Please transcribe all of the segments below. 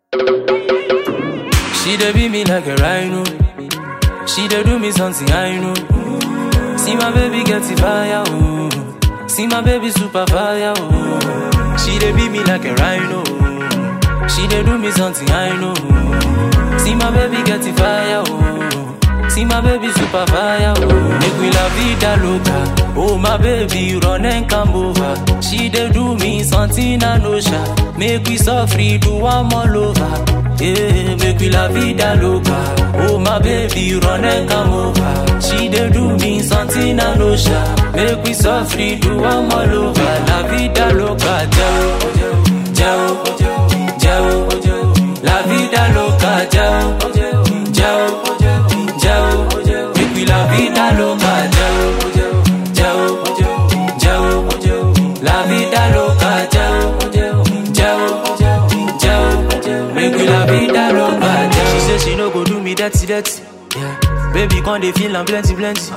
She dey beat me like a rhino. She dey do me something I know. See my baby get the fire, oh. See my baby super fire, oh. She dey beat me like a rhino. She dey do me something I know. See my baby get the fire, oh. See my baby super fire, oh. Make we la vida loca. Oh my baby, run and come over. She dey do me something I know, sha. Make we suffer, do one all over. Yeah, make we la vida loca. Oh my baby, run and come over. She dey do me something I know, sha. Make we suffer, do one all over. La vida loca, jao, jao, jao, La vida loca, jao, jao, jao. Make we la vida loca, jao, jao, jao. La vida loca, jao, jao, jao. Make we la vida loca, jao. She say she no go do me dirty, dirty. Yeah, baby, come dey feel am plenty, plenty.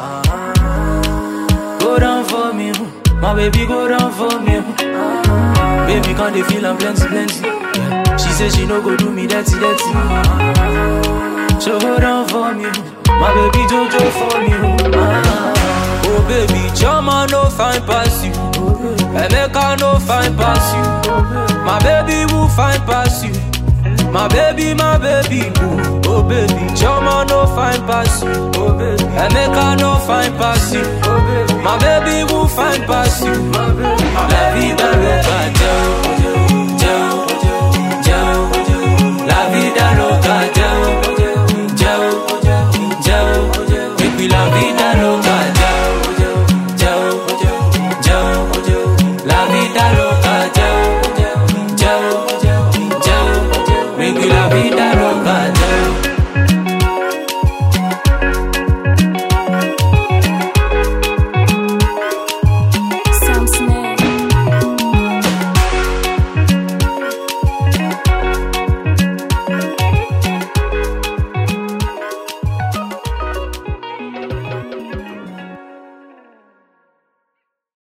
Go down for me, oh. my baby, go down for me. oh. Baby, come dey feel am plenty, plenty. Yeah. She say she no go do me dirty, dirty. So go down for me, oh. my baby, jojo for me. oh. Ah. Oh baby, Chama no fine pass you. Emeka no fine pass you. My baby will fine pass you. My baby, my baby, boo. Oh baby, Chama no fine pass you. Oh baby, Emeka no fine pass you. Oh baby, my baby will fine pass you. My baby, la vida loca, Joe, Joe, Joe, la vida loca, Joe, Joe, Joe, make we la vida loca, Joe, Joe, Joe, la vida loca, Joe, Joe, Joe, make we la vida loca.